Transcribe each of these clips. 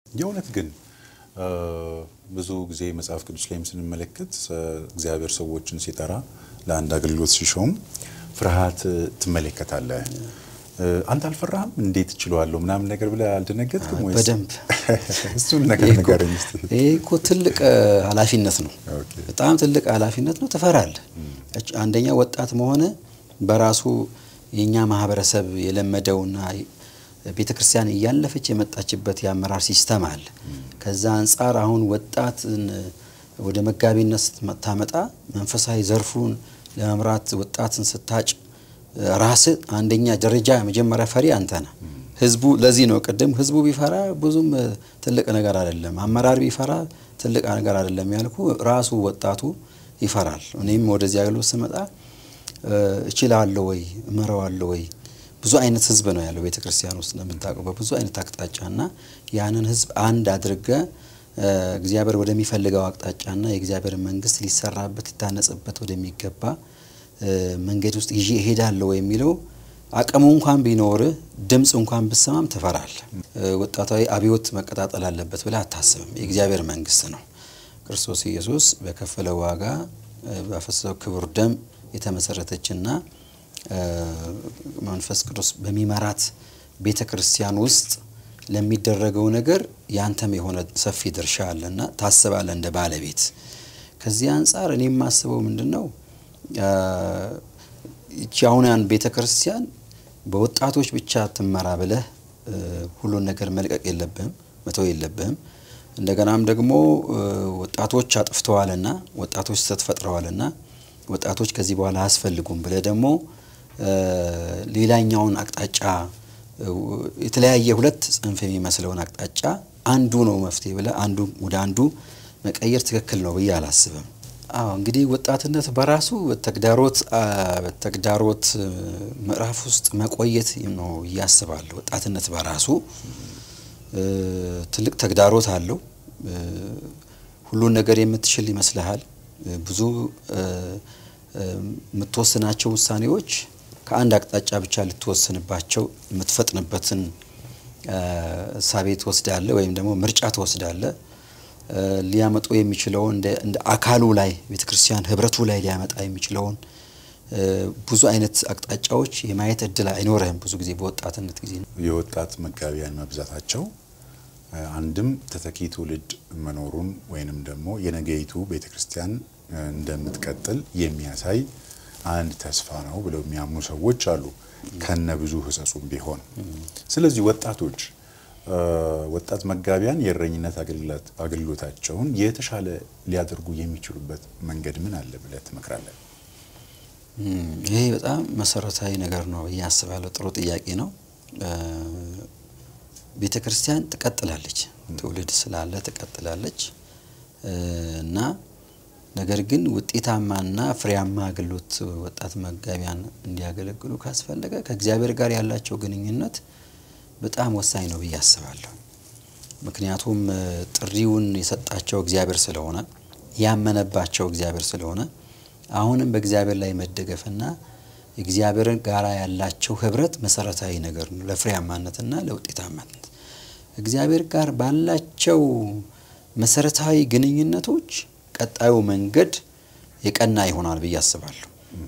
የእውነት ግን ብዙ ጊዜ መጽሐፍ ቅዱስ ላይም ስንመለከት እግዚአብሔር ሰዎችን ሲጠራ ለአንድ አገልግሎት ሲሾም ፍርሃት ትመለከታለህ። አንተ አልፈራህም? እንዴት እችለዋለሁ ምናምን ነገር ብለህ አልደነገጥክም ወይስ? በደንብ እሱን ነገር ንገረኝ እስኪ። ይሄ እኮ ትልቅ ኃላፊነት ነው። ኦኬ። በጣም ትልቅ ኃላፊነት ነው። ትፈራለህ። አንደኛ ወጣት መሆነ በራሱ የእኛ ማህበረሰብ የለመደውና ቤተ ክርስቲያን እያለፈች የመጣችበት የአመራር ሲስተም አለ። ከዛ አንጻር አሁን ወጣትን ወደ መጋቢነት ስታመጣ መንፈሳዊ ዘርፉን ለመምራት ወጣትን ስታጭ ራስ አንደኛ ደረጃ የመጀመሪያ ፈሪ አንተ ነህ። ህዝቡ ለዚህ ነው ቅድም ህዝቡ ቢፈራ ብዙም ትልቅ ነገር አይደለም፣ አመራር ቢፈራ ትልቅ ነገር አይደለም ያልኩ ራሱ ወጣቱ ይፈራል። እኔም ወደዚህ አገልግሎት ስመጣ እችላለሁ ወይ እመራዋለሁ ወይ ብዙ አይነት ህዝብ ነው ያለው ቤተ ክርስቲያን ውስጥ እንደምታውቀው በብዙ አይነት አቅጣጫ እና ያንን ህዝብ አንድ አድርገ እግዚአብሔር ወደሚፈልገው አቅጣጫና የእግዚአብሔር መንግስት ሊሰራበት ሊታነጽበት ወደሚገባ መንገድ ውስጥ ይዤ እሄዳለሁ የሚለው አቅሙ እንኳን ቢኖርህ ድምፅ እንኳን ብሰማም ትፈራለህ። ወጣታዊ አብዮት መቀጣጠል አለበት ብለህ አታስብም። የእግዚአብሔር መንግስት ነው። ክርስቶስ ኢየሱስ በከፈለው ዋጋ ባፈሰሰው ክቡር ደም የተመሰረተችና መንፈስ ቅዱስ በሚመራት ቤተ ክርስቲያን ውስጥ ለሚደረገው ነገር ያንተም የሆነ ሰፊ ድርሻ አለና ታስባለህ እንደ ባለቤት። ከዚህ አንጻር እኔ የማስበው ምንድን ነው ይቺ አሁን ቤተ ክርስቲያን በወጣቶች ብቻ ትመራ ብለህ ሁሉን ነገር መልቀቅ የለብህም፣ መተው የለብህም። እንደገናም ደግሞ ወጣቶች አጥፍተዋልና ወጣቶች ስህተት ፈጥረዋልና ወጣቶች ከዚህ በኋላ አያስፈልጉም ብለህ ደግሞ ሌላኛውን አቅጣጫ የተለያየ ሁለት ጽንፍ የሚመስለውን አቅጣጫ አንዱ ነው መፍትሄ ብለህ አንዱ ወደ አንዱ መቀየር ትክክል ነው ብዬ አላስብም። አዎ እንግዲህ ወጣትነት በራሱ በተግዳሮት በተግዳሮት ምዕራፍ ውስጥ መቆየት ነው እያስባለሁ። ወጣትነት በራሱ ትልቅ ተግዳሮት አለው። ሁሉን ነገር የምትችል ይመስልሃል። ብዙ የምትወስናቸው ውሳኔዎች ከአንድ አቅጣጫ ብቻ ልትወስንባቸው የምትፈጥንበትን እሳቤ ትወስዳለህ ወይም ደግሞ ምርጫ ትወስዳለህ። ሊያመጡ የሚችለውን እንደ አካሉ ላይ ቤተ ክርስቲያን ህብረቱ ላይ ሊያመጣ የሚችለውን ብዙ አይነት አቅጣጫዎች የማየት እድል አይኖርህም። ብዙ ጊዜ በወጣትነት ጊዜ ነው። የወጣት መጋቢያን መብዛታቸው አንድም ተተኪ ትውልድ መኖሩን ወይንም ደግሞ የነገይቱ ቤተ ክርስቲያን እንደምትቀጥል የሚያሳይ አንድ ተስፋ ነው ብለው የሚያምኑ ሰዎች አሉ፣ ከነ ብዙ ህጸጹም ቢሆን። ስለዚህ ወጣቶች ወጣት መጋቢያን የእረኝነት አገልግሎታቸውን የተሻለ ሊያደርጉ የሚችሉበት መንገድ ምን አለ ብለህ ትመክራለህ? ይሄ በጣም መሰረታዊ ነገር ነው ብዬ አስባለሁ። ጥሩ ጥያቄ ነው። ቤተ ክርስቲያን ትቀጥላለች፣ ትውልድ ስላለ ትቀጥላለች እና ነገር ግን ውጤታማና ፍሬያማ አገልግሎት ወጣት መጋቢያን እንዲያገለግሉ ካስፈለገ ከእግዚአብሔር ጋር ያላቸው ግንኙነት በጣም ወሳኝ ነው ብዬ አስባለሁ። ምክንያቱም ጥሪውን የሰጣቸው እግዚአብሔር ስለሆነ ያመነባቸው እግዚአብሔር ስለሆነ አሁንም በእግዚአብሔር ላይ መደገፍና እግዚአብሔርን ጋራ ያላቸው ህብረት መሰረታዊ ነገር ነው ለፍሬያማነትና ለውጤታማነት። እግዚአብሔር ጋር ባላቸው መሰረታዊ ግንኙነቶች ቀጣዩ መንገድ የቀና ይሆናል ብዬ አስባለሁ።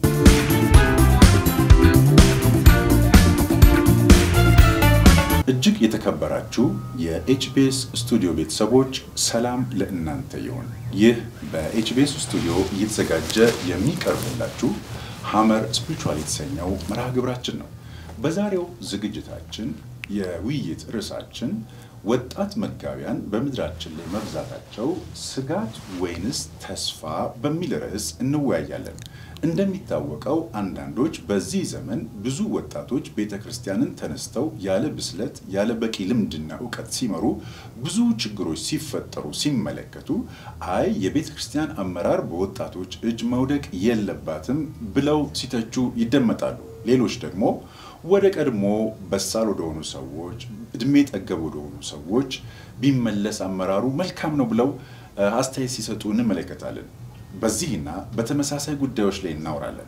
እጅግ የተከበራችሁ የኤችቢኤስ ስቱዲዮ ቤተሰቦች ሰላም ለእናንተ ይሁን። ይህ በኤችቢኤስ ስቱዲዮ እየተዘጋጀ የሚቀርብላችሁ ሀመር ስፒሪቹዋል የተሰኘው መርሃ ግብራችን ነው። በዛሬው ዝግጅታችን የውይይት ርዕሳችን ወጣት መጋቢያን በምድራችን ላይ መብዛታቸው ስጋት ወይንስ ተስፋ በሚል ርዕስ እንወያያለን። እንደሚታወቀው አንዳንዶች በዚህ ዘመን ብዙ ወጣቶች ቤተ ክርስቲያንን ተነስተው ያለ ብስለት ያለ በቂ ልምድና እውቀት ሲመሩ ብዙ ችግሮች ሲፈጠሩ ሲመለከቱ አይ የቤተ ክርስቲያን አመራር በወጣቶች እጅ መውደቅ የለባትም ብለው ሲተቹ ይደመጣሉ። ሌሎች ደግሞ ወደ ቀድሞ በሳል ወደሆኑ ሰዎች እድሜ ጠገብ ወደሆኑ ሰዎች ቢመለስ አመራሩ መልካም ነው ብለው አስተያየት ሲሰጡ እንመለከታለን። በዚህና በተመሳሳይ ጉዳዮች ላይ እናወራለን።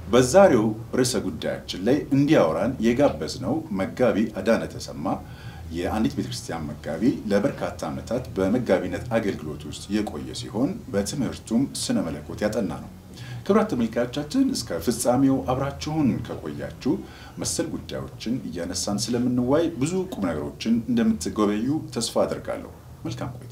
በዛሬው ርዕሰ ጉዳያችን ላይ እንዲያወራን የጋበዝነው መጋቢ አዳነ ተሰማ የአንዲት ቤተክርስቲያን መጋቢ ለበርካታ ዓመታት በመጋቢነት አገልግሎት ውስጥ የቆየ ሲሆን በትምህርቱም ስነ መለኮት ያጠና ነው። ክቡራት ተመልካቾቻችን እስከ ፍጻሜው አብራችሁን ከቆያችሁ መሰል ጉዳዮችን እያነሳን ስለምንዋይ ብዙ ቁም ነገሮችን እንደምትጎበዩ ተስፋ አድርጋለሁ። መልካም ቆይታ።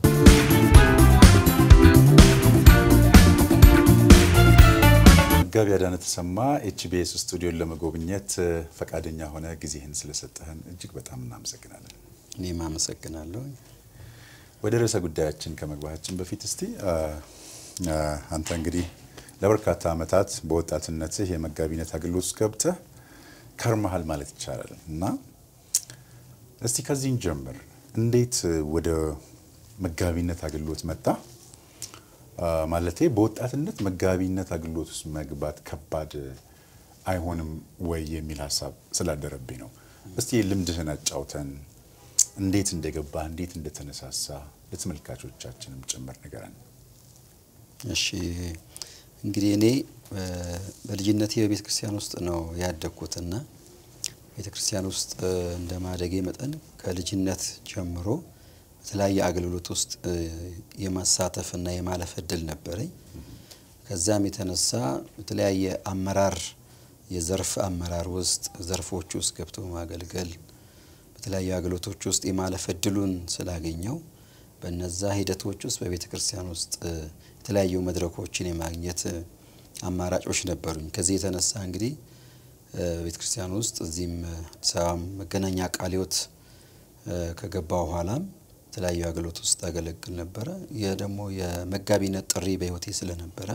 መጋቢ አዳነ ተሰማ ኤችቢኤስ ስቱዲዮን ለመጎብኘት ፈቃደኛ ሆነ ጊዜህን ስለሰጠህን እጅግ በጣም እናመሰግናለን። እኔም አመሰግናለሁ። ወደ ርዕሰ ጉዳያችን ከመግባታችን በፊት እስቲ አንተ እንግዲህ ለበርካታ ዓመታት በወጣትነትህ የመጋቢነት አገልግሎት ውስጥ ገብተህ ከርመሃል ማለት ይቻላል እና እስቲ ከዚህን ጀምር። እንዴት ወደ መጋቢነት አገልግሎት መጣ? ማለቴ በወጣትነት መጋቢነት አገልግሎት ውስጥ መግባት ከባድ አይሆንም ወይ የሚል ሀሳብ ስላደረብኝ ነው። እስቲ ልምድህን አጫውተን፣ እንዴት እንደገባ፣ እንዴት እንደተነሳሳ ለተመልካቾቻችንም ጭምር ንገረን። እሺ እንግዲህ እኔ በልጅነቴ በቤተ ክርስቲያን ውስጥ ነው ያደግኩትና ቤተ ክርስቲያን ውስጥ እንደ ማደጌ መጠን ከልጅነት ጀምሮ በተለያየ አገልግሎት ውስጥ የማሳተፍና የማለፍ እድል ነበረኝ። ከዛም የተነሳ በተለያየ አመራር የዘርፍ አመራር ውስጥ ዘርፎች ውስጥ ገብቶ ማገልገል በተለያዩ አገልግሎቶች ውስጥ የማለፍ እድሉን ስላገኘው በነዛ ሂደቶች ውስጥ በቤተ ክርስቲያን ውስጥ የተለያዩ መድረኮችን የማግኘት አማራጮች ነበሩኝ። ከዚህ የተነሳ እንግዲህ ቤተ ክርስቲያን ውስጥ እዚህም አዲስ አበባ መገናኛ ቃለ ሕይወት ከገባ በኋላም የተለያዩ አገልግሎት ውስጥ አገለግል ነበረ። ይህ ደግሞ የመጋቢነት ጥሪ በሕይወቴ ስለነበረ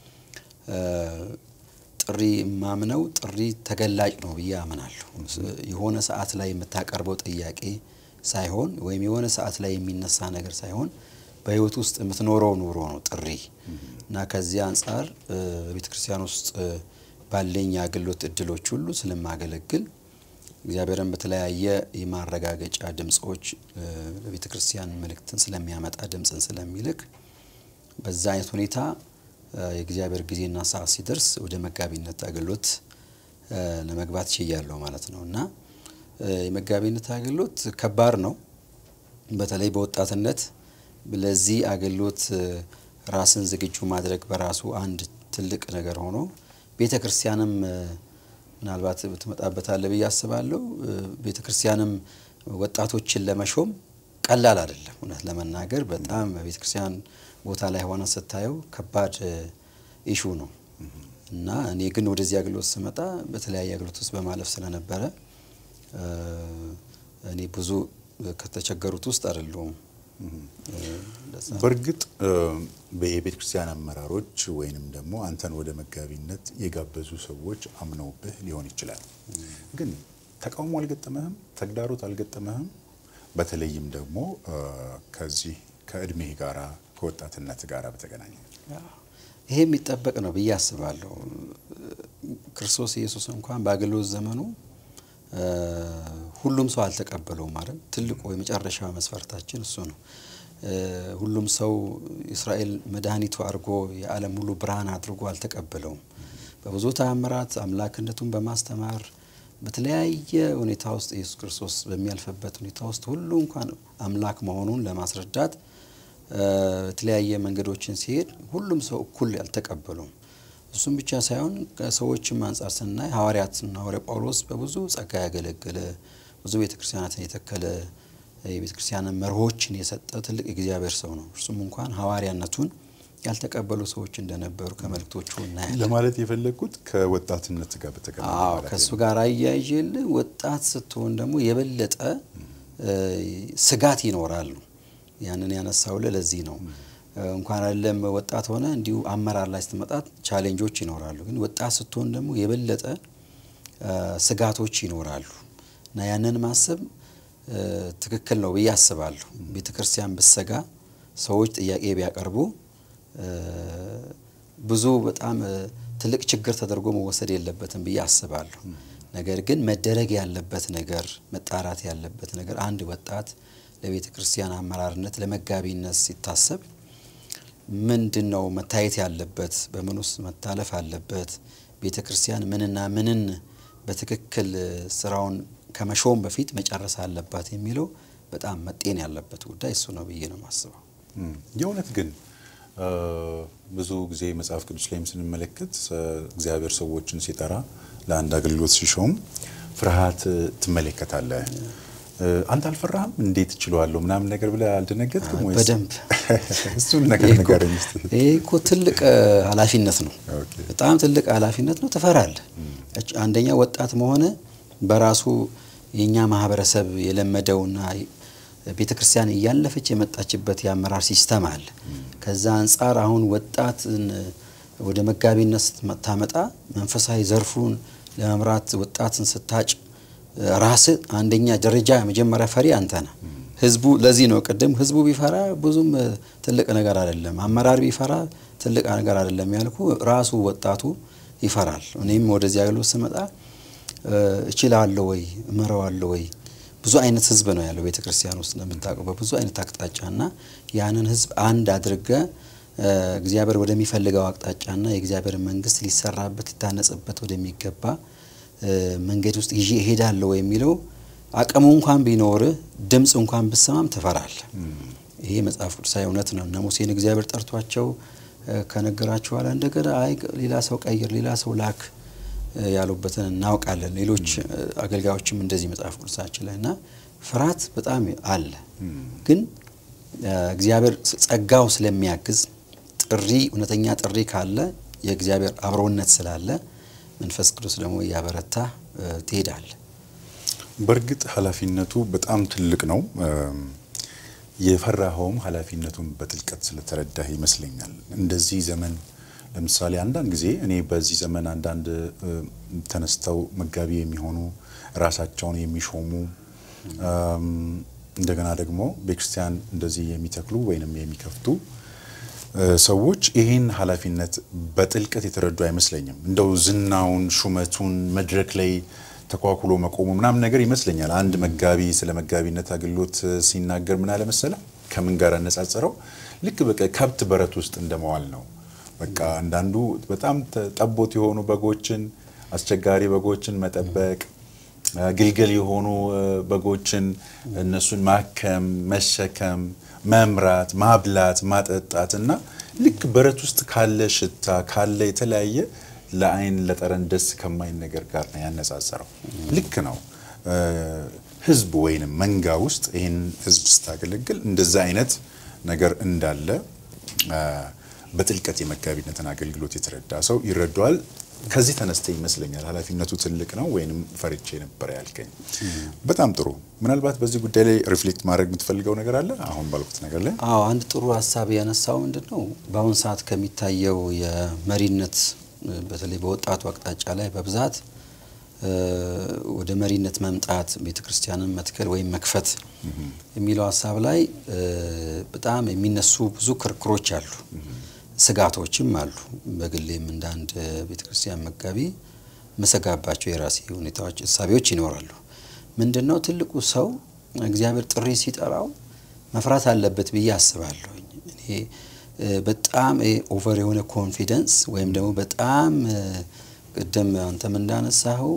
ጥሪ የማምነው ጥሪ ተገላጭ ነው ብዬ አምናለሁ። የሆነ ሰዓት ላይ የምታቀርበው ጥያቄ ሳይሆን ወይም የሆነ ሰዓት ላይ የሚነሳ ነገር ሳይሆን በህይወት ውስጥ የምትኖረው ኑሮ ነው ጥሪ እና ከዚህ አንጻር በቤተ ክርስቲያን ውስጥ ባለኝ የአገልግሎት እድሎች ሁሉ ስለማገለግል እግዚአብሔርን በተለያየ የማረጋገጫ ድምፆች ለቤተ ክርስቲያን መልእክትን ስለሚያመጣ ድምፅን ስለሚልክ በዛ አይነት ሁኔታ የእግዚአብሔር ጊዜና ሰዓት ሲደርስ ወደ መጋቢነት አገልግሎት ለመግባት ችያለሁ ማለት ነው እና የመጋቢነት አገልግሎት ከባድ ነው። በተለይ በወጣትነት ለዚህ አገልግሎት ራስን ዝግጁ ማድረግ በራሱ አንድ ትልቅ ነገር ሆኖ ቤተ ክርስቲያንም ምናልባት ትመጣበታለህ ብዬ አስባለሁ። ቤተ ክርስቲያንም ወጣቶችን ለመሾም ቀላል አይደለም። እውነት ለመናገር በጣም በቤተ ክርስቲያን ቦታ ላይ ሆነ ስታየው ከባድ ኢሹ ነው እና እኔ ግን ወደዚህ አገልግሎት ስመጣ በተለያየ አገልግሎት ውስጥ በማለፍ ስለነበረ እኔ ብዙ ከተቸገሩት ውስጥ አይደለሁም። በእርግጥ የቤተ ክርስቲያን አመራሮች ወይንም ደግሞ አንተን ወደ መጋቢነት የጋበዙ ሰዎች አምነውብህ ሊሆን ይችላል። ግን ተቃውሞ አልገጠመህም? ተግዳሮት አልገጠመህም? በተለይም ደግሞ ከዚህ ከእድሜህ ጋራ ከወጣትነት ጋራ በተገናኘ ይሄ የሚጠበቅ ነው ብዬ አስባለሁ። ክርስቶስ ኢየሱስ እንኳን በአገልግሎት ዘመኑ ሁሉም ሰው አልተቀበለውም ማለት ትልቁ የመጨረሻ መስፈርታችን እሱ ነው። ሁሉም ሰው እስራኤል መድኃኒቱ አድርጎ የዓለም ሁሉ ብርሃን አድርጎ አልተቀበለውም። በብዙ ተአምራት አምላክነቱን በማስተማር በተለያየ ሁኔታ ውስጥ ኢየሱስ ክርስቶስ በሚያልፍበት ሁኔታ ውስጥ ሁሉ እንኳን አምላክ መሆኑን ለማስረዳት የተለያየ መንገዶችን ሲሄድ ሁሉም ሰው እኩል አልተቀበሉም። እሱም ብቻ ሳይሆን ከሰዎችም አንጻር ስናይ ሐዋርያትና ሐዋርያ ጳውሎስ በብዙ ጸጋ ያገለገለ ብዙ ቤተ ክርስቲያናትን የተከለ የቤተ ክርስቲያንን መርሆችን የሰጠ ትልቅ የእግዚአብሔር ሰው ነው። እርሱም እንኳን ሐዋርያነቱን ያልተቀበሉ ሰዎች እንደነበሩ ከመልእክቶቹ እናያለን። ለማለት የፈለግኩት ከወጣትነት ጋር በተገናኘ አዎ ማለት ከእሱ ነው። ጋር አያይዤልህ ወጣት ስትሆን ደግሞ የበለጠ ስጋት ይኖራሉ። ያንን ያነሳውልህ ለዚህ ነው። እንኳን አይደለም ወጣት ሆነ እንዲሁ አመራር ላይ ስትመጣ ቻሌንጆች ይኖራሉ። ግን ወጣት ስትሆን ደግሞ የበለጠ ስጋቶች ይኖራሉ እና ያንን ማሰብ ትክክል ነው ብዬ አስባለሁ። ቤተ ክርስቲያን ብሰጋ ሰዎች ጥያቄ ቢያቀርቡ ብዙ በጣም ትልቅ ችግር ተደርጎ መወሰድ የለበትም ብዬ አስባለሁ። ነገር ግን መደረግ ያለበት ነገር መጣራት ያለበት ነገር አንድ ወጣት ለቤተ ክርስቲያን አመራርነት ለመጋቢነት ሲታሰብ ምንድን ነው መታየት ያለበት? በምን ውስጥ መታለፍ አለበት? ቤተ ክርስቲያን ምንና ምንን በትክክል ስራውን ከመሾም በፊት መጨረስ አለባት የሚለው በጣም መጤን ያለበት ጉዳይ እሱ ነው ብዬ ነው የማስበው። የእውነት ግን ብዙ ጊዜ መጽሐፍ ቅዱስ ላይም ስንመለከት እግዚአብሔር ሰዎችን ሲጠራ ለአንድ አገልግሎት ሲሾም ፍርሃት ትመለከታለህ። አንተ አልፈራህም? እንዴት እችለዋለሁ ምናምን ነገር ብለህ አልደነገጥክም ወይስ? በደንብ እሱን ነገር ንገረኝ እስኪ። ይህ እኮ ትልቅ ኃላፊነት ነው። በጣም ትልቅ ኃላፊነት ነው። ትፈራለህ። አንደኛ ወጣት መሆነ በራሱ የእኛ ማህበረሰብ የለመደውና ቤተ ክርስቲያን እያለፈች የመጣችበት የአመራር ሲስተም አለ። ከዛ አንጻር አሁን ወጣትን ወደ መጋቢነት ስታመጣ መንፈሳዊ ዘርፉን ለመምራት ወጣትን ስታጭ ራስ አንደኛ ደረጃ መጀመሪያ ፈሪ አንተ ነህ። ህዝቡ ለዚህ ነው ቅድም ህዝቡ ቢፈራ ብዙም ትልቅ ነገር አይደለም፣ አመራር ቢፈራ ትልቅ ነገር አይደለም ያልኩ ራሱ ወጣቱ ይፈራል። እኔም ወደዚህ አገልግሎት ስመጣ እችላለሁ ወይ እመራዋለሁ ወይ ብዙ አይነት ህዝብ ነው ያለው ቤተ ክርስቲያን ውስጥ እንደምታውቀው በብዙ አይነት አቅጣጫና ያንን ህዝብ አንድ አድርገ እግዚአብሔር ወደሚፈልገው አቅጣጫና የእግዚአብሔር መንግስት ሊሰራበት ሊታነጽበት ወደሚገባ መንገድ ውስጥ ይዤ እሄዳለሁ የሚለው አቅሙ እንኳን ቢኖርህ ድምፅ እንኳን ብሰማም ትፈራለህ። ይሄ መጽሐፍ ቅዱሳዊ እውነት ነው። እነ ሙሴን እግዚአብሔር ጠርቷቸው ከነገራቸው በኋላ እንደገና አይ ሌላ ሰው ቀይር፣ ሌላ ሰው ላክ ያሉበትን እናውቃለን። ሌሎች አገልጋዮችም እንደዚህ መጽሐፍ ቅዱሳችን ላይ እና ፍርሃት በጣም አለ። ግን እግዚአብሔር ጸጋው ስለሚያግዝ ጥሪ እውነተኛ ጥሪ ካለ የእግዚአብሔር አብሮነት ስላለ መንፈስ ቅዱስ ደግሞ እያበረታ ትሄዳል። በእርግጥ ኃላፊነቱ በጣም ትልቅ ነው። የፈራኸውም ኃላፊነቱን በጥልቀት ስለተረዳህ ይመስለኛል። እንደዚህ ዘመን ለምሳሌ አንዳንድ ጊዜ እኔ በዚህ ዘመን አንዳንድ ተነስተው መጋቢ የሚሆኑ ራሳቸውን የሚሾሙ እንደገና ደግሞ ቤተክርስቲያን እንደዚህ የሚተክሉ ወይንም የሚከፍቱ ሰዎች ይህን ኃላፊነት በጥልቀት የተረዱ አይመስለኝም። እንደው ዝናውን፣ ሹመቱን መድረክ ላይ ተኳኩሎ መቆሙ ምናምን ነገር ይመስለኛል። አንድ መጋቢ ስለ መጋቢነት አገልግሎት ሲናገር ምን አለ መሰለህ? ከምን ጋር አነጻጸረው? ልክ በቃ ከብት በረት ውስጥ እንደመዋል ነው። በቃ አንዳንዱ በጣም ጠቦት የሆኑ በጎችን አስቸጋሪ በጎችን መጠበቅ፣ ግልገል የሆኑ በጎችን እነሱን ማከም፣ መሸከም፣ መምራት፣ ማብላት፣ ማጠጣት እና ልክ በረት ውስጥ ካለ ሽታ ካለ የተለያየ ለአይን ለጠረን ደስ ከማይን ነገር ጋር ነው ያነጻጸረው። ልክ ነው። ህዝብ ወይንም መንጋ ውስጥ ይህን ህዝብ ስታገለግል እንደዛ አይነት ነገር እንዳለ በጥልቀት የመጋቢነትን አገልግሎት የተረዳ ሰው ይረዳዋል። ከዚህ ተነስተ ይመስለኛል ኃላፊነቱ ትልቅ ነው ወይንም ፈርቼ ነበር ያልከኝ። በጣም ጥሩ። ምናልባት በዚህ ጉዳይ ላይ ሪፍሌክት ማድረግ የምትፈልገው ነገር አለ አሁን ባልኩት ነገር ላይ? አዎ አንድ ጥሩ ሀሳብ ያነሳው ምንድን ነው በአሁን ሰዓት ከሚታየው የመሪነት በተለይ በወጣቱ አቅጣጫ ላይ በብዛት ወደ መሪነት መምጣት ቤተ ክርስቲያንን መትከል ወይም መክፈት የሚለው ሀሳብ ላይ በጣም የሚነሱ ብዙ ክርክሮች አሉ፣ ስጋቶችም አሉ። በግሌም እንደ አንድ ቤተ ክርስቲያን መጋቢ መሰጋባቸው የራሴ ሁኔታዎች፣ እሳቤዎች ይኖራሉ። ምንድን ነው ትልቁ ሰው እግዚአብሔር ጥሪ ሲጠራው መፍራት አለበት ብዬ አስባለሁ። እኔ በጣም ኦቨር የሆነ ኮንፊደንስ ወይም ደግሞ በጣም ቅድም አንተም እንዳነሳኸው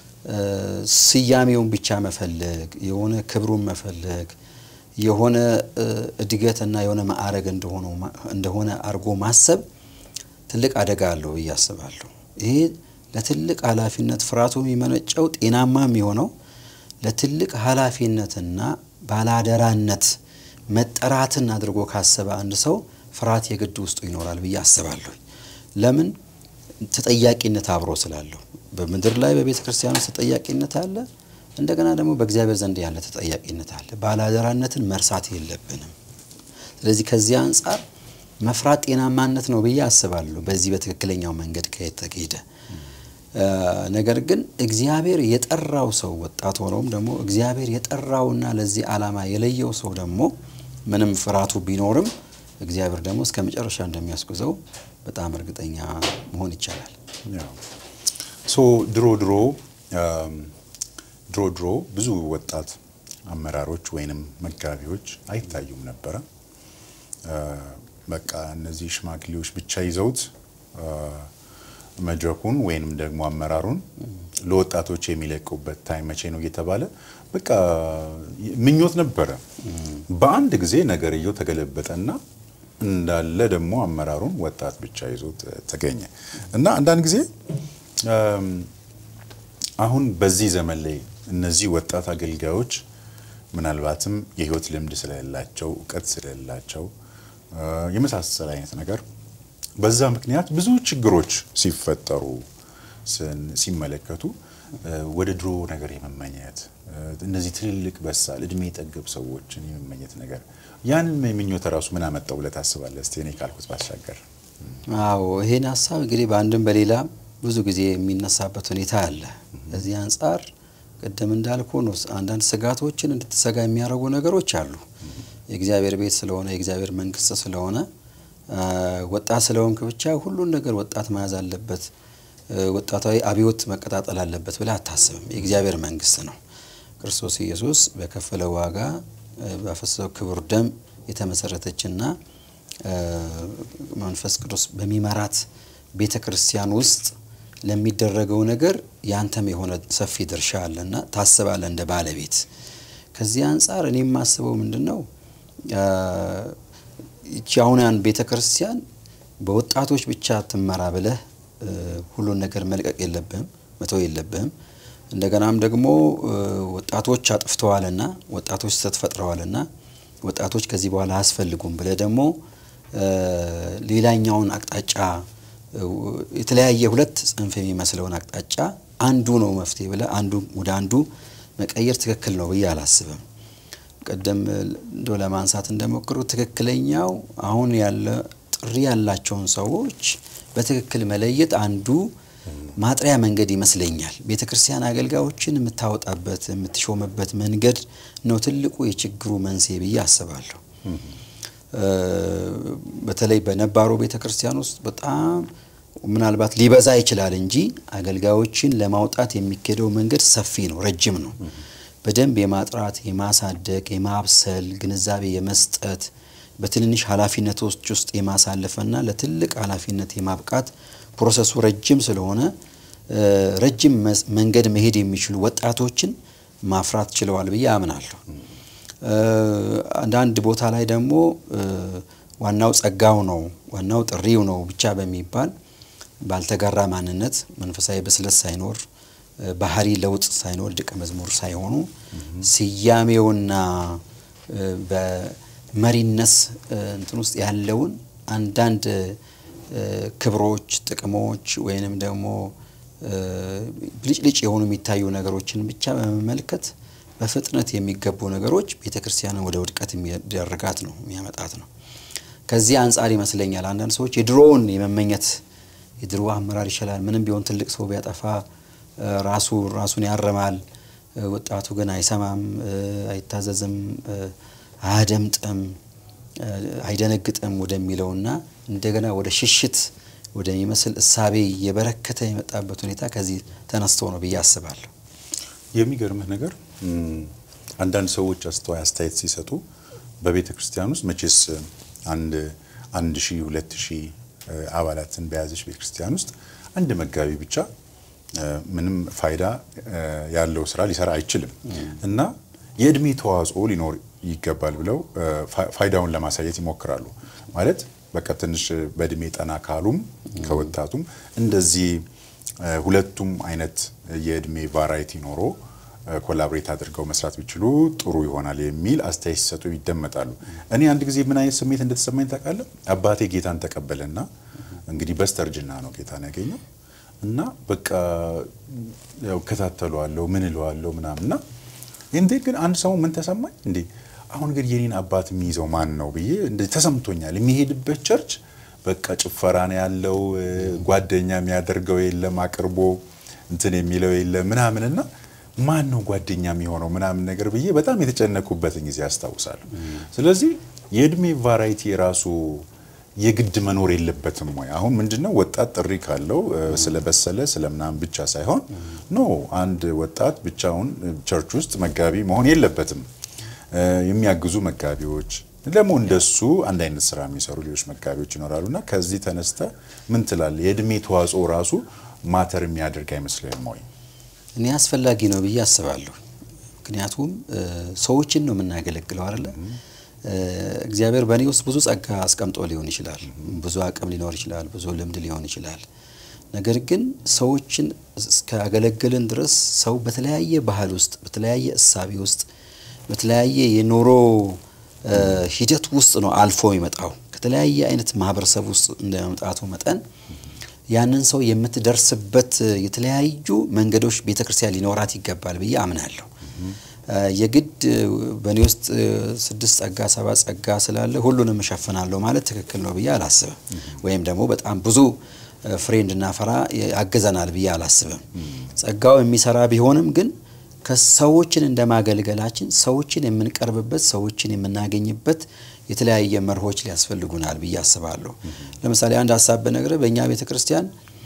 ስያሜውን ብቻ መፈለግ የሆነ ክብሩን መፈለግ የሆነ እድገትና የሆነ ማዕረግ እንደሆነ አድርጎ ማሰብ ትልቅ አደጋ አለው ብዬ አስባለሁ። ይሄ ለትልቅ ኃላፊነት ፍርሃቱ የሚመነጨው ጤናማ የሚሆነው ለትልቅ ኃላፊነትና ባላደራነት መጠራትን አድርጎ ካሰበ አንድ ሰው ፍርሃት የግድ ውስጡ ይኖራል ብዬ አስባለሁ። ለምን? ተጠያቂነት አብሮ ስላለው በምድር ላይ በቤተ ክርስቲያን ውስጥ ተጠያቂነት አለ። እንደገና ደግሞ በእግዚአብሔር ዘንድ ያለ ተጠያቂነት አለ። ባላደራነትን መርሳት የለብንም። ስለዚህ ከዚህ አንጻር መፍራት ጤናማነት ነው ብዬ አስባለሁ፣ በዚህ በትክክለኛው መንገድ ከተሄደ። ነገር ግን እግዚአብሔር የጠራው ሰው ወጣት ሆነውም ደግሞ እግዚአብሔር የጠራውና ለዚህ ዓላማ የለየው ሰው ደግሞ ምንም ፍርሃቱ ቢኖርም እግዚአብሔር ደግሞ እስከ መጨረሻ እንደሚያስጉዘው በጣም እርግጠኛ መሆን ይቻላል። ሶ ድሮ ድሮ ድሮ ድሮ ብዙ ወጣት አመራሮች ወይንም መጋቢዎች አይታዩም ነበረ። በቃ እነዚህ ሽማግሌዎች ብቻ ይዘውት መድረኩን ወይንም ደግሞ አመራሩን ለወጣቶች የሚለቁበት ታይም መቼ ነው እየተባለ በቃ ምኞት ነበረ። በአንድ ጊዜ ነገርየው ተገለበጠና እንዳለ ደግሞ አመራሩን ወጣት ብቻ ይዞት ተገኘ እና አንዳንድ ጊዜ አሁን በዚህ ዘመን ላይ እነዚህ ወጣት አገልጋዮች ምናልባትም የህይወት ልምድ ስለሌላቸው እውቀት ስለሌላቸው የመሳሰል አይነት ነገር በዛ ምክንያት ብዙ ችግሮች ሲፈጠሩ ሲመለከቱ ወደ ድሮ ነገር የመመኘት እነዚህ ትልልቅ በሳል እድሜ ጠገብ ሰዎችን የመመኘት ነገር ያንን ምኞት ራሱ ምን አመጣው ብለህ ታስባለህ? እስቲ እኔ ካልኩት ባሻገር። አዎ ይሄን ሀሳብ እንግዲህ በአንድም በሌላ ብዙ ጊዜ የሚነሳበት ሁኔታ አለ። በዚህ አንጻር ቅድም እንዳልኩ ነው አንዳንድ ስጋቶችን እንድትሰጋ የሚያደርጉ ነገሮች አሉ። የእግዚአብሔር ቤት ስለሆነ የእግዚአብሔር መንግስት ስለሆነ ወጣት ስለሆንክ ብቻ ሁሉን ነገር ወጣት መያዝ አለበት፣ ወጣታዊ አብዮት መቀጣጠል አለበት ብለህ አታስብም። የእግዚአብሔር መንግስት ነው። ክርስቶስ ኢየሱስ በከፈለው ዋጋ ባፈሰሰው ክቡር ደም የተመሰረተችና መንፈስ ቅዱስ በሚመራት ቤተ ክርስቲያን ውስጥ ለሚደረገው ነገር ያንተም የሆነ ሰፊ ድርሻ አለና ታስባለ እንደ ባለቤት። ከዚህ አንጻር እኔ የማስበው ምንድን ነው ይቺ አሁን ያን ቤተ ክርስቲያን በወጣቶች ብቻ ትመራ ብለህ ሁሉን ነገር መልቀቅ የለብህም፣ መተው የለብህም። እንደገናም ደግሞ ወጣቶች አጥፍተዋልና ወጣቶች ስህተት ፈጥረዋልና ወጣቶች ከዚህ በኋላ አያስፈልጉም ብለህ ደግሞ ሌላኛውን አቅጣጫ የተለያየ ሁለት ጽንፍ የሚመስለውን አቅጣጫ አንዱ ነው መፍትሄ ብለህ አንዱ ወደ አንዱ መቀየር ትክክል ነው ብዬ አላስብም። ቀደም እንደ ለማንሳት እንደሞክሩ ትክክለኛው አሁን ያለ ጥሪ ያላቸውን ሰዎች በትክክል መለየት አንዱ ማጥሪያ መንገድ ይመስለኛል። ቤተ ክርስቲያን አገልጋዮችን የምታወጣበት የምትሾምበት መንገድ ነው ትልቁ የችግሩ መንስኤ ብዬ አስባለሁ። በተለይ በነባሩ ቤተ ክርስቲያን ውስጥ በጣም ምናልባት ሊበዛ ይችላል እንጂ አገልጋዮችን ለማውጣት የሚካሄደው መንገድ ሰፊ ነው፣ ረጅም ነው። በደንብ የማጥራት የማሳደግ፣ የማብሰል ግንዛቤ የመስጠት በትንንሽ ኃላፊነቶች ውስጥ የማሳለፍና ለትልቅ ኃላፊነት የማብቃት ፕሮሰሱ ረጅም ስለሆነ ረጅም መንገድ መሄድ የሚችሉ ወጣቶችን ማፍራት ችለዋል ብዬ አምናለሁ። አንዳንድ ቦታ ላይ ደግሞ ዋናው ጸጋው ነው ዋናው ጥሪው ነው ብቻ በሚባል ባልተጋራ ማንነት መንፈሳዊ ብስለት ሳይኖር ባህሪ ለውጥ ሳይኖር ደቀ መዝሙር ሳይሆኑ ስያሜውና በመሪነት እንትን ውስጥ ያለውን አንዳንድ ክብሮች፣ ጥቅሞች ወይንም ደግሞ ብልጭልጭ የሆኑ የሚታዩ ነገሮችን ብቻ በመመልከት በፍጥነት የሚገቡ ነገሮች ቤተ ክርስቲያንን ወደ ውድቀት የሚያደርጋት ነው የሚያመጣት ነው። ከዚህ አንጻር ይመስለኛል አንዳንድ ሰዎች የድሮውን የመመኘት የድሮ አመራር ይሻላል፣ ምንም ቢሆን ትልቅ ሰው ቢያጠፋ ራሱ ራሱን ያረማል፣ ወጣቱ ግን አይሰማም፣ አይታዘዝም፣ አያደምጥም፣ አይደነግጥም ወደሚለውና እንደገና ወደ ሽሽት ወደሚመስል እሳቤ እየበረከተ የመጣበት ሁኔታ ከዚህ ተነስቶ ነው ብዬ አስባለሁ። የሚገርምህ ነገር አንዳንድ ሰዎች አስተዋይ አስተያየት ሲሰጡ በቤተ ክርስቲያን ውስጥ መቼስ አንድ አንድ ሺህ ሁለት ሺህ አባላትን በያዘች ቤተ ክርስቲያን ውስጥ አንድ መጋቢ ብቻ ምንም ፋይዳ ያለው ስራ ሊሰራ አይችልም እና የእድሜ ተዋጽኦ ሊኖር ይገባል ብለው ፋይዳውን ለማሳየት ይሞክራሉ። ማለት በቃ ትንሽ በእድሜ ጠና ካሉም ከወጣቱም እንደዚህ ሁለቱም አይነት የእድሜ ቫራይቲ ኖሮ ኮላብሬት አድርገው መስራት ቢችሉ ጥሩ ይሆናል የሚል አስተያየት ሲሰጡ ይደመጣሉ። እኔ አንድ ጊዜ ምን አይነት ስሜት እንደተሰማኝ ታውቃለህ? አባቴ ጌታን ተቀበለና እንግዲህ በስተርጅና ነው ጌታን ያገኘው እና በቃ ያው እከታተለዋለሁ ምን እለዋለሁ ምናምን እና እንዴ ግን አንድ ሰው ምን ተሰማኝ እንዴ አሁን ግን የኔን አባት የሚይዘው ማን ነው ብዬ ተሰምቶኛል። የሚሄድበት ቸርች በቃ ጭፈራ ነው ያለው፣ ጓደኛ የሚያደርገው የለም፣ አቅርቦ እንትን የሚለው የለም ምናምን እና ማን ነው ጓደኛ የሚሆነው ምናምን ነገር ብዬ በጣም የተጨነኩበትን ጊዜ አስታውሳለሁ። ስለዚህ የእድሜ ቫራይቲ የራሱ የግድ መኖር የለበትም ወይ? አሁን ምንድነው ወጣት ጥሪ ካለው ስለበሰለ ስለምናምን ብቻ ሳይሆን ኖ አንድ ወጣት ብቻውን ቸርች ውስጥ መጋቢ መሆን የለበትም። የሚያግዙ መጋቢዎች፣ ደግሞ እንደሱ አንድ አይነት ስራ የሚሰሩ ሌሎች መጋቢዎች ይኖራሉ እና ከዚህ ተነስተ ምን ትላለህ? የእድሜ ተዋጽኦ ራሱ ማተር የሚያደርግ አይመስልህም ወይ? እኔ አስፈላጊ ነው ብዬ አስባለሁ። ምክንያቱም ሰዎችን ነው የምናገለግለው አይደለ? እግዚአብሔር በእኔ ውስጥ ብዙ ጸጋ አስቀምጦ ሊሆን ይችላል፣ ብዙ አቅም ሊኖር ይችላል፣ ብዙ ልምድ ሊሆን ይችላል። ነገር ግን ሰዎችን እስካገለገልን ድረስ ሰው በተለያየ ባህል ውስጥ በተለያየ እሳቤ ውስጥ በተለያየ የኑሮ ሂደት ውስጥ ነው አልፎ የሚመጣው። ከተለያየ አይነት ማህበረሰብ ውስጥ እንደ መምጣቱ መጠን ያንን ሰው የምትደርስበት የተለያዩ መንገዶች ቤተ ክርስቲያን ሊኖራት ይገባል ብዬ አምናለሁ። የግድ በእኔ ውስጥ ስድስት ጸጋ ሰባት ጸጋ ስላለ ሁሉንም እሸፍናለሁ ማለት ትክክል ነው ብዬ አላስብም። ወይም ደግሞ በጣም ብዙ ፍሬ እንድናፈራ ያግዘናል ብዬ አላስብም። ጸጋው የሚሰራ ቢሆንም ግን ከሰዎችን እንደ ማገልገላችን ሰዎችን የምንቀርብበት ሰዎችን የምናገኝበት የተለያየ መርሆች ሊያስፈልጉናል ብዬ አስባለሁ። ለምሳሌ አንድ ሀሳብ በነገር በእኛ ቤተ ክርስቲያን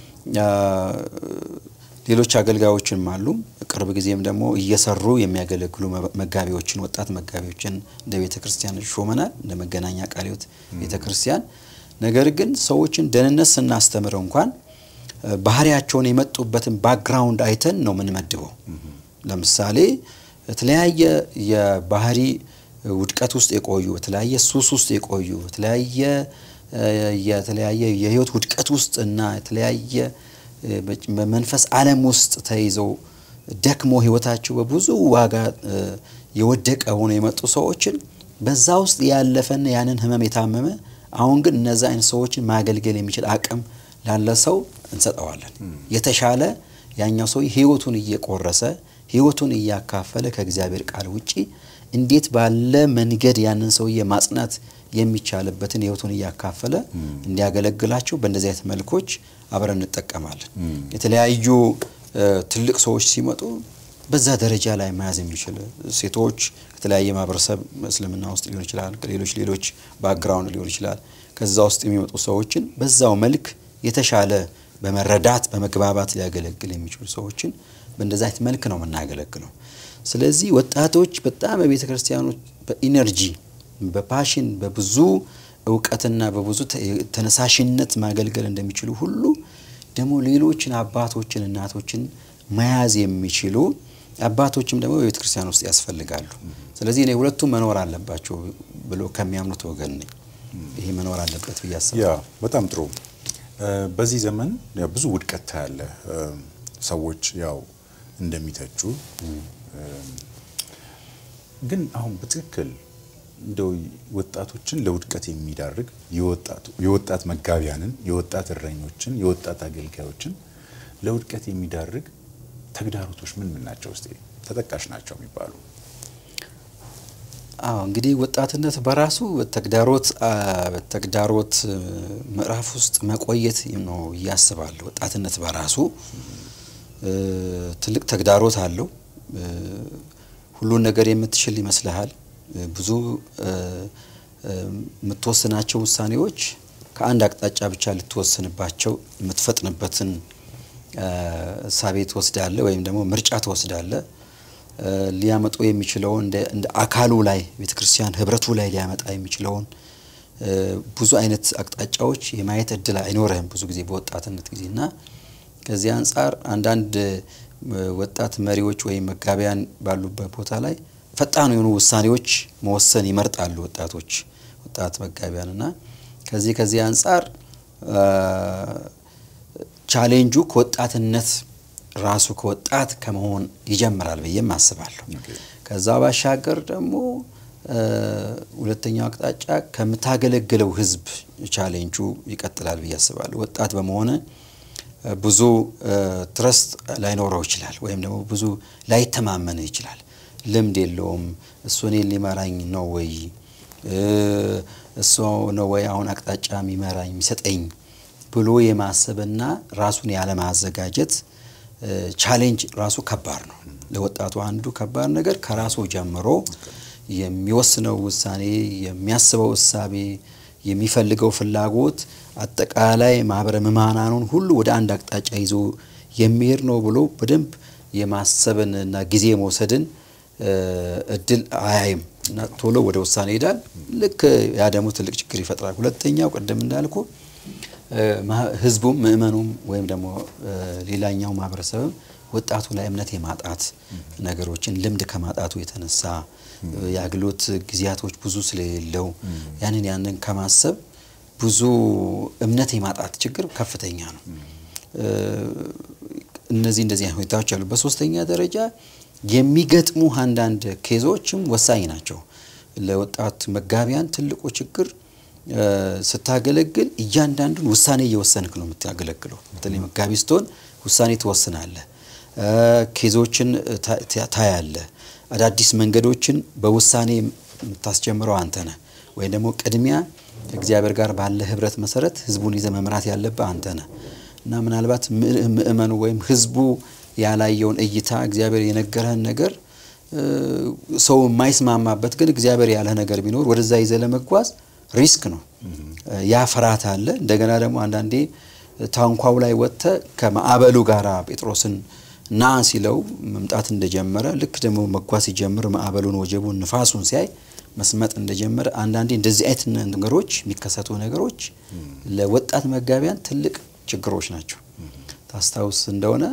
ሌሎች አገልጋዮችም አሉ። ቅርብ ጊዜም ደግሞ እየሰሩ የሚያገለግሉ መጋቢዎችን ወጣት መጋቢዎችን እንደ ቤተ ክርስቲያን ሾመናል፣ እንደ መገናኛ ቃለ ሕይወት ቤተ ክርስቲያን። ነገር ግን ሰዎችን ደህንነት ስናስተምረው እንኳን ባህሪያቸውን የመጡበትን ባክግራውንድ አይተን ነው የምንመድበው። ለምሳሌ የተለያየ የባህሪ ውድቀት ውስጥ የቆዩ የተለያየ ሱስ ውስጥ የቆዩ የተለያየ የተለያየ የህይወት ውድቀት ውስጥ እና የተለያየ በመንፈስ ዓለም ውስጥ ተይዘው ደክሞ ህይወታቸው በብዙ ዋጋ የወደቀ ሆኖ የመጡ ሰዎችን በዛ ውስጥ ያለፈና ያንን ህመም የታመመ አሁን ግን እነዛ አይነት ሰዎችን ማገልገል የሚችል አቅም ላለ ሰው እንሰጠዋለን። የተሻለ ያኛው ሰው ህይወቱን እየቆረሰ ህይወቱን እያካፈለ ከእግዚአብሔር ቃል ውጪ እንዴት ባለ መንገድ ያንን ሰውዬ ማጽናት የሚቻልበትን ህይወቱን እያካፈለ እንዲያገለግላቸው በእንደዚህ አይነት መልኮች አብረን እንጠቀማለን። የተለያዩ ትልቅ ሰዎች ሲመጡ በዛ ደረጃ ላይ መያዝ የሚችል ሴቶች ከተለያየ ማህበረሰብ እስልምና ውስጥ ሊሆን ይችላል፣ ሌሎች ሌሎች ባክግራውንድ ሊሆን ይችላል። ከዛ ውስጥ የሚመጡ ሰዎችን በዛው መልክ የተሻለ በመረዳት በመግባባት ሊያገለግል የሚችሉ ሰዎችን በእንደዛ አይነት መልክ ነው የምናገለግለው። ስለዚህ ወጣቶች በጣም በቤተ ክርስቲያኖች በኢነርጂ በፓሽን በብዙ እውቀትና በብዙ ተነሳሽነት ማገልገል እንደሚችሉ ሁሉ ደግሞ ሌሎችን አባቶችን እናቶችን መያዝ የሚችሉ አባቶችም ደግሞ በቤተ ክርስቲያን ውስጥ ያስፈልጋሉ። ስለዚህ እኔ ሁለቱም መኖር አለባቸው ብሎ ከሚያምኑት ወገን ነኝ። ይሄ መኖር አለበት ብዬ አስባለሁ። ያ በጣም ጥሩ። በዚህ ዘመን ያው ብዙ ውድቀት ታያለ። ሰዎች ያው እንደሚተቹ ግን አሁን በትክክል እንደው ወጣቶችን ለውድቀት የሚዳርግ የወጣት መጋቢያንን፣ የወጣት እረኞችን፣ የወጣት አገልጋዮችን ለውድቀት የሚዳርግ ተግዳሮቶች ምን ምን ናቸው? እስቲ ተጠቃሽ ናቸው የሚባሉ። አዎ እንግዲህ ወጣትነት በራሱ ተግዳሮት ተግዳሮት ምዕራፍ ውስጥ መቆየት ነው እያስባለሁ። ወጣትነት በራሱ ትልቅ ተግዳሮት አለው። ሁሉን ነገር የምትችል ይመስልሃል። ብዙ የምትወስናቸው ውሳኔዎች ከአንድ አቅጣጫ ብቻ ልትወስንባቸው የምትፈጥንበትን እሳቤ ትወስዳለ ወይም ደግሞ ምርጫ ትወስዳለ። ሊያመጡ የሚችለውን እንደ አካሉ ላይ ቤተ ክርስቲያን ህብረቱ ላይ ሊያመጣ የሚችለውን ብዙ አይነት አቅጣጫዎች የማየት እድል አይኖርህም ብዙ ጊዜ በወጣትነት ጊዜ እና ከዚህ አንጻር አንዳንድ ወጣት መሪዎች ወይም መጋቢያን ባሉበት ቦታ ላይ ፈጣን የሆኑ ውሳኔዎች መወሰን ይመርጣሉ ወጣቶች ወጣት መጋቢያን እና ከዚህ ከዚህ አንጻር ቻሌንጁ ከወጣትነት ራሱ ከወጣት ከመሆን ይጀምራል ብዬም አስባለሁ። ከዛ ባሻገር ደግሞ ሁለተኛው አቅጣጫ ከምታገለግለው ህዝብ ቻሌንጁ ይቀጥላል ብዬ አስባለሁ። ወጣት በመሆነ ብዙ ትረስት ላይኖረው ይችላል፣ ወይም ደግሞ ብዙ ላይተማመን ይችላል። ልምድ የለውም። እሱ እኔን ሊመራኝ ነው ወይ እሱ ነው ወይ አሁን አቅጣጫ የሚመራኝ የሚሰጠኝ ብሎ የማሰብና ራሱን ያለማዘጋጀት ቻሌንጅ ራሱ ከባድ ነው። ለወጣቱ አንዱ ከባድ ነገር ከራሱ ጀምሮ የሚወስነው ውሳኔ፣ የሚያስበው እሳቤ፣ የሚፈልገው ፍላጎት አጠቃላይ ማህበረ ምዕመናኑን ሁሉ ወደ አንድ አቅጣጫ ይዞ የሚሄድ ነው ብሎ በደንብ የማሰብን እና ጊዜ መውሰድን እድል አያይም እና ቶሎ ወደ ውሳኔ ይሄዳል። ልክ ያ ደግሞ ትልቅ ችግር ይፈጥራል። ሁለተኛው ቅድም እንዳልኩ ህዝቡም ምእመኑም ወይም ደግሞ ሌላኛው ማህበረሰብም ወጣቱ ላይ እምነት የማጣት ነገሮችን ልምድ ከማጣቱ የተነሳ የአገልግሎት ጊዜያቶች ብዙ ስለሌለው ያንን ያንን ከማሰብ ብዙ እምነት የማጣት ችግር ከፍተኛ ነው። እነዚህ እንደዚህ አይነት ሁኔታዎች አሉ። በሶስተኛ ደረጃ የሚገጥሙ አንዳንድ ኬዞችም ወሳኝ ናቸው። ለወጣት መጋቢያን ትልቁ ችግር ስታገለግል እያንዳንዱን ውሳኔ እየወሰንክ ነው የምታገለግለው። በተለይ መጋቢ ስትሆን ውሳኔ ትወስናለህ፣ ኬዞችን ታያለህ፣ አዳዲስ መንገዶችን በውሳኔ የምታስጀምረው አንተ ነህ። ወይም ደግሞ ቅድሚያ ከእግዚአብሔር ጋር ባለ ህብረት መሰረት ህዝቡን ይዘ መምራት ያለብህ አንተ ነህ እና ምናልባት ምእመኑ ወይም ህዝቡ ያላየውን እይታ እግዚአብሔር የነገረህን ነገር ሰው የማይስማማበት ግን እግዚአብሔር ያለህ ነገር ቢኖር ወደዛ ይዘ ለመጓዝ ሪስክ ነው። ያ ፍርሃት አለ። እንደገና ደግሞ አንዳንዴ ታንኳው ላይ ወጥተ ከማዕበሉ ጋር ጴጥሮስን ና ሲለው መምጣት እንደጀመረ ልክ ደግሞ መጓዝ ሲጀምር ማዕበሉን፣ ወጀቡን፣ ንፋሱን ሲያይ መስመጥ እንደጀመረ አንዳንዴ እንደዚህ አይነት ነገሮች የሚከሰቱ ነገሮች ለወጣት መጋቢያን ትልቅ ችግሮች ናቸው። ታስታውስ እንደሆነ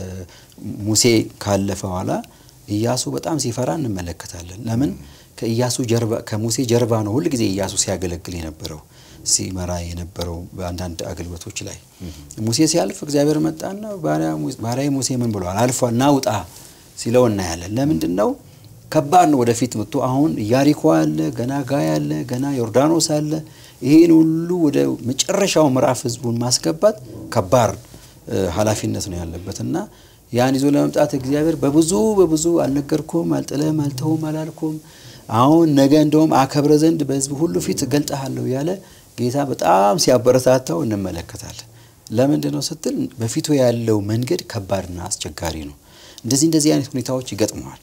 ሙሴ ካለፈ በኋላ ኢያሱ በጣም ሲፈራ እንመለከታለን። ለምን? ከኢያሱ ጀርባ ከሙሴ ጀርባ ነው ሁል ጊዜ ኢያሱ ሲያገለግል የነበረው ሲመራ የነበረው በአንዳንድ አገልግሎቶች ላይ ሙሴ ሲያልፍ እግዚአብሔር መጣና ባሪያዬ ሙሴ ምን ብለዋል? አልፏል፣ ናውጣ ሲለው እናያለን። ለምንድን ነው? ከባድ ነው። ወደፊት መጥቶ አሁን ኢያሪኮ አለ፣ ገና ጋይ አለ፣ ገና ዮርዳኖስ አለ። ይህን ሁሉ ወደ መጨረሻው ምዕራፍ ህዝቡን ማስገባት ከባድ ኃላፊነት ነው ያለበት እና ያን ይዞ ለመምጣት እግዚአብሔር በብዙ በብዙ አልነገርኩም፣ አልጥልህም፣ አልተውም፣ አላልኩም አሁን ነገ እንደውም አከብረ ዘንድ በህዝብ ሁሉ ፊት እገልጥሃለሁ ያለ ጌታ በጣም ሲያበረታታው እንመለከታለን። ለምንድን ነው ስትል በፊቱ ያለው መንገድ ከባድና አስቸጋሪ ነው። እንደዚህ እንደዚህ አይነት ሁኔታዎች ይገጥመዋል።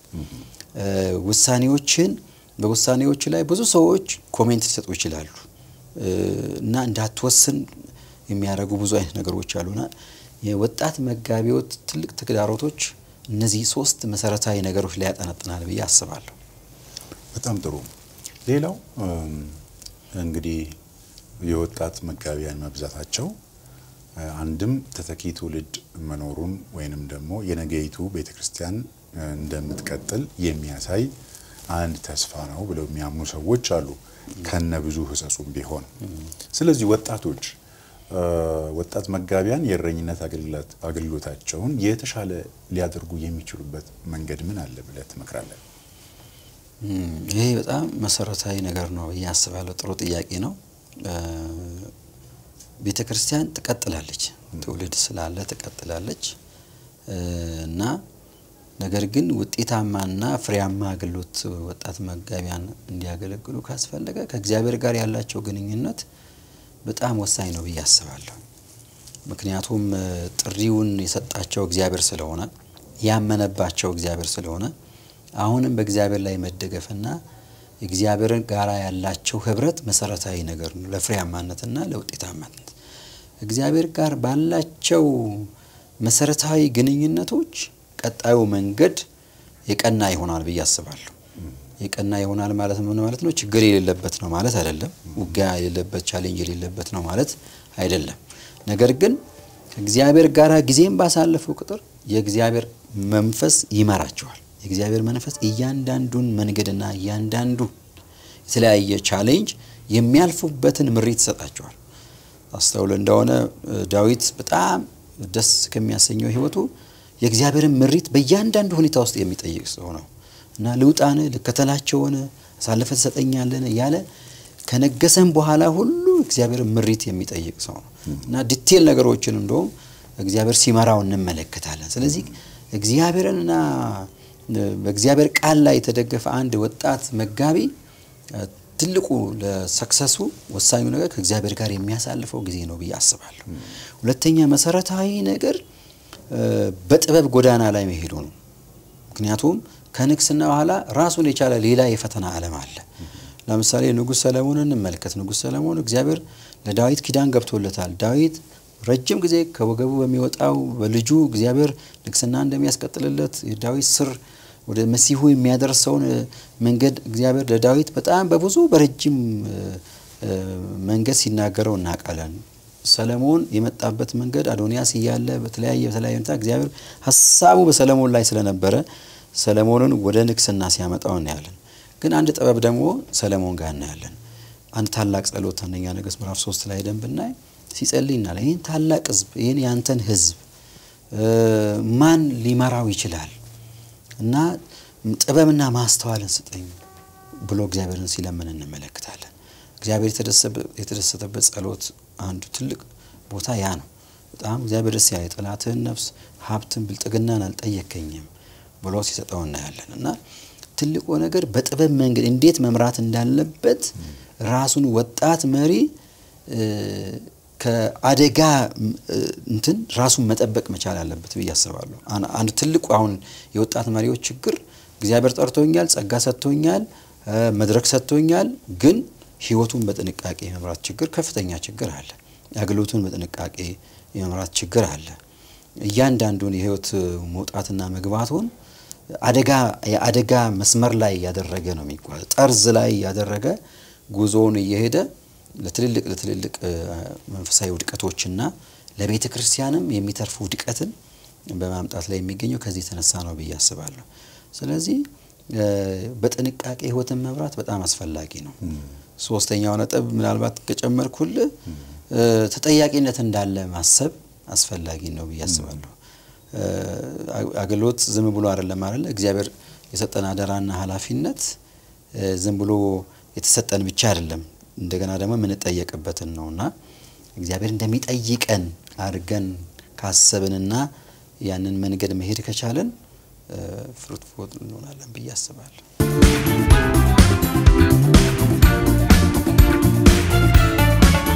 ውሳኔዎችን በውሳኔዎች ላይ ብዙ ሰዎች ኮሜንት ሊሰጡ ይችላሉ እና እንዳትወስን የሚያደርጉ ብዙ አይነት ነገሮች አሉና የወጣት መጋቢዎች ትልቅ ተግዳሮቶች እነዚህ ሶስት መሰረታዊ ነገሮች ላይ ያጠነጥናል ብዬ አስባለሁ። በጣም ጥሩ። ሌላው እንግዲህ የወጣት መጋቢያን መብዛታቸው አንድም ተተኪ ትውልድ መኖሩን ወይንም ደግሞ የነገይቱ ቤተ ክርስቲያን እንደምትቀጥል የሚያሳይ አንድ ተስፋ ነው ብለው የሚያምኑ ሰዎች አሉ፣ ከነ ብዙ ሕጸጹም ቢሆን። ስለዚህ ወጣቶች ወጣት መጋቢያን የእረኝነት አገልግሎታቸውን የተሻለ ሊያደርጉ የሚችሉበት መንገድ ምን አለ ብለህ ትመክራለህ? ይሄ በጣም መሰረታዊ ነገር ነው ብዬ አስባለሁ። ጥሩ ጥያቄ ነው። ቤተ ክርስቲያን ትቀጥላለች፣ ትውልድ ስላለ ትቀጥላለች እና ነገር ግን ውጤታማና ፍሬያማ አገልግሎት ወጣት መጋቢያን እንዲያገለግሉ ካስፈለገ ከእግዚአብሔር ጋር ያላቸው ግንኙነት በጣም ወሳኝ ነው ብዬ አስባለሁ። ምክንያቱም ጥሪውን የሰጣቸው እግዚአብሔር ስለሆነ ያመነባቸው እግዚአብሔር ስለሆነ አሁንም በእግዚአብሔር ላይ መደገፍና እግዚአብሔርን ጋራ ያላቸው ህብረት መሰረታዊ ነገር ነው ለፍሬያማነትና ለውጤታማነት። እግዚአብሔር ጋር ባላቸው መሰረታዊ ግንኙነቶች ቀጣዩ መንገድ የቀና ይሆናል ብዬ አስባለሁ። የቀና ይሆናል ማለት ምን ማለት ነው? ችግር የሌለበት ነው ማለት አይደለም። ውጊያ የሌለበት ቻሌንጅ የሌለበት ነው ማለት አይደለም። ነገር ግን ከእግዚአብሔር ጋር ጊዜም ባሳለፈው ቁጥር የእግዚአብሔር መንፈስ ይመራቸዋል። የእግዚአብሔር መንፈስ እያንዳንዱን መንገድና እያንዳንዱ የተለያየ ቻሌንጅ የሚያልፉበትን ምሪት ይሰጣቸዋል። አስተውል እንደሆነ ዳዊት በጣም ደስ ከሚያሰኘው ህይወቱ የእግዚአብሔርን ምሪት በእያንዳንዱ ሁኔታ ውስጥ የሚጠይቅ ሰው ነው እና ልውጣን ልከተላቸውን አሳልፈ ትሰጠኛለን እያለ ከነገሰም በኋላ ሁሉ እግዚአብሔርን ምሪት የሚጠይቅ ሰው ነው እና ዲቴል ነገሮችን እንደውም እግዚአብሔር ሲመራው እንመለከታለን። ስለዚህ እግዚአብሔርንና በእግዚአብሔር ቃል ላይ የተደገፈ አንድ ወጣት መጋቢ ትልቁ ለሰክሰሱ ወሳኙ ነገር ከእግዚአብሔር ጋር የሚያሳልፈው ጊዜ ነው ብዬ አስባለሁ። ሁለተኛ መሰረታዊ ነገር በጥበብ ጎዳና ላይ መሄዱ ነው። ምክንያቱም ከንግስና በኋላ ራሱን የቻለ ሌላ የፈተና ዓለም አለ። ለምሳሌ ንጉሥ ሰለሞን እንመልከት። ንጉሥ ሰለሞን እግዚአብሔር ለዳዊት ኪዳን ገብቶለታል። ዳዊት ረጅም ጊዜ ከወገቡ በሚወጣው በልጁ እግዚአብሔር ንግስና እንደሚያስቀጥልለት የዳዊት ስር ወደ መሲሁ የሚያደርሰውን መንገድ እግዚአብሔር ለዳዊት በጣም በብዙ በረጅም መንገድ ሲናገረው እናውቃለን። ሰለሞን የመጣበት መንገድ አዶንያስ እያለ በተለያየ በተለያየ ሁኔታ እግዚአብሔር ሀሳቡ በሰለሞን ላይ ስለነበረ ሰለሞንን ወደ ንግስና ሲያመጣው እናያለን። ግን አንድ ጥበብ ደግሞ ሰለሞን ጋር እናያለን። አንድ ታላቅ ጸሎት አንደኛ ነገሥት ምዕራፍ ሶስት ላይ ደንብ ብናይ ሲጸልይ እናያለን። ይህን ታላቅ ህዝብ ይህን ያንተን ህዝብ ማን ሊመራው ይችላል? እና ጥበብና ማስተዋልን ስጠኝ ብሎ እግዚአብሔርን ሲለምን እንመለከታለን። እግዚአብሔር የተደሰተበት ጸሎት አንዱ ትልቅ ቦታ ያ ነው። በጣም እግዚአብሔር ደስ ያለ የጠላትህን ነፍስ ሀብትን፣ ብልጥግናን አልጠየከኝም ብሎ ሲሰጠው እናያለን። እና ትልቁ ነገር በጥበብ መንገድ እንዴት መምራት እንዳለበት ራሱን ወጣት መሪ ከአደጋ እንትን ራሱን መጠበቅ መቻል አለበት ብዬ አስባለሁ። አንድ ትልቁ አሁን የወጣት መሪዎች ችግር እግዚአብሔር ጠርቶኛል፣ ጸጋ ሰጥቶኛል፣ መድረክ ሰጥቶኛል፣ ግን ህይወቱን በጥንቃቄ የመምራት ችግር ከፍተኛ ችግር አለ። አገልግሎቱን በጥንቃቄ የመምራት ችግር አለ። እያንዳንዱን የህይወት መውጣትና መግባቱን አደጋ የአደጋ መስመር ላይ ያደረገ ነው የሚጓዝ ጠርዝ ላይ ያደረገ ጉዞውን እየሄደ ለትልልቅ ለትልልቅ መንፈሳዊ ውድቀቶችና ለቤተ ክርስቲያንም የሚተርፉ ውድቀትን በማምጣት ላይ የሚገኘው ከዚህ የተነሳ ነው ብዬ አስባለሁ። ስለዚህ በጥንቃቄ ህይወትን መምራት በጣም አስፈላጊ ነው። ሶስተኛው ነጥብ ምናልባት ከጨመርኩልህ ተጠያቂነት እንዳለ ማሰብ አስፈላጊ ነው ብዬ አስባለሁ። አገልግሎት ዝም ብሎ አይደለም አይደለ? እግዚአብሔር የሰጠን አደራና ኃላፊነት ዝም ብሎ የተሰጠን ብቻ አይደለም እንደገና ደግሞ የምንጠየቅበትን ነውና እግዚአብሔር እንደሚጠይቀን አድርገን ካሰብንና ያንን መንገድ መሄድ ከቻለን ፍሩትፉል እንሆናለን ብዬ አስባለሁ።